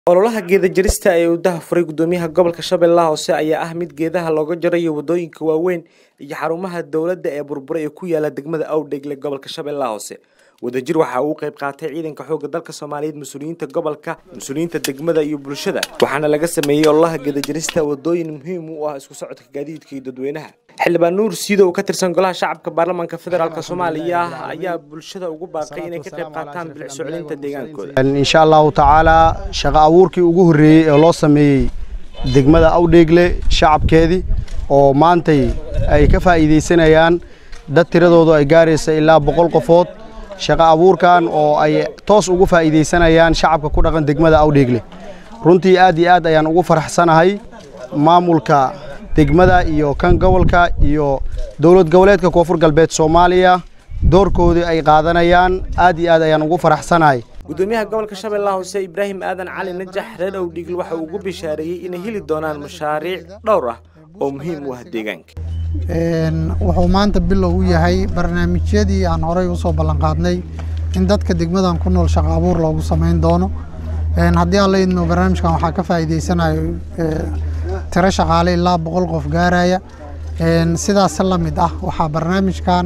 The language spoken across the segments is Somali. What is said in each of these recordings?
ololaha geeda jarista ee uu daahfuray gudoomiyaha gobolka shabeellaha hoose ayaa ah mid geedaha looga jarayo wadooyinka waaweyn iyo xarumaha dowladda ee burburay ee ku yaala degmada awdheegle gobolka shabeellaha hoose wadajir waxa uu qayb qaatay ciidanka xoogga dalka soomaaliyeed mas-uuliyiinta gobolka mas-uuliyiinta degmada iyo bulshada waxaana laga sameeyey ololaha geedajarista wadooyin muhiim u ah isku socodka gaadiidka iyo dadweynaha xildhibaan nuur siido oo ka tirsan golaha shacabka baarlamaanka federaalk soomaaliya ayaa bulshada ugu baaqay inay ka qayb qaataan bilic socodinta deegaankooda insha allahu tacaalaa shaqo abuurkii ugu horreeyey ee loo sameeyey degmada awdheegle shacabkeedii oo maantay ay ka faa'iidaysanayaan dad tiradoodu ay gaaraysa ilaa boqol qofood shaqo abuurkan oo ay toos ugu faa'iidaysanayaan shacabka ku dhaqan degmada awdheegle runtii aad iyo aad ayaan ugu faraxsanahay maamulka degmada iyo kan gobolka iyo dowlad goboleedka koonfur galbeed soomaaliya doorkoodii ay qaadanayaan aad iyo aad ayaan ugu faraxsanahay gudoomiyaha gobolka shabeellaha hoose ibraahim aadan cali najax reer awdhiigl waxa uu ugu bishaareeyey inay heli doonaan mashaariic dhowr ah oo muhiim u ah deegaanka wuxuu maanta bilow u yahay barnaamijyadii aan horey usoo ballanqaadnay in dadka degmadan ku nool shaqo abuur loogu samayn doono haddii aan la idmo barnaamijkan waxaa ka faa'iidaysanayo tiro shaqaale ilaa boqol qof gaaraya sidaas la mid ah waxaa barnaamijkan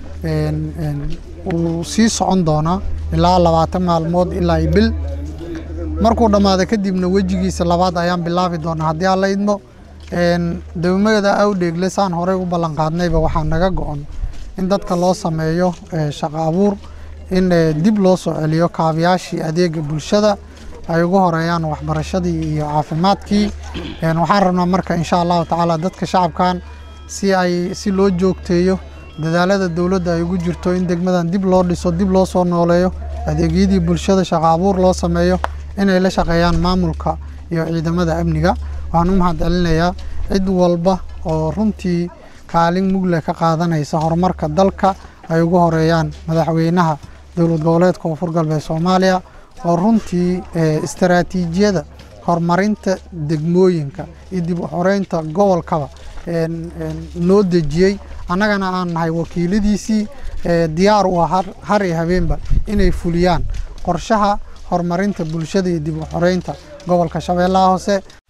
uu sii socon doonaa ilaa labaatan maalmood ilaa i bil markuu dhammaado kadibna wejigiisa labaad ayaan bilaabi doonaa haddii aan la idmo degmada awdheegle saan horey u ballanqaadnayba waxaa naga go-on in dadka loo sameeyo shaqo abuur in dib loo soo celiyo kaabayaashii adeega bulshada ay ugu horeeyaan waxbarashadii iyo caafimaadkii waxaan rabnaa marka insha allahu tacaala dadka shacabkan si ay si loo joogteeyo dadaalada dowladda ay ugu jirto in degmadan dib loo dhiso dib loo soo nooleeyo adeegyadii bulshada shaqo abuur loo sameeyo inay la shaqeeyaan maamulka iyo ciidamada amniga waxaan u mahad celinayaa cid walba oo runtii kaalin mugle ka qaadanaysa horumarka dalka ay ugu horeeyaan madaxweynaha dowlad goboleedka koonfur galbeed soomaaliya oo runtii istaraatiijiyada horumarinta degmooyinka iyo dib u xoreynta gobolkaba noo dejiyey annagana aan nahay wakiiladiisii diyaar u ah har iyo habeenba inay fuliyaan qorshaha horumarinta bulshada iyo dib u xoreynta gobolka shabeellaha hoose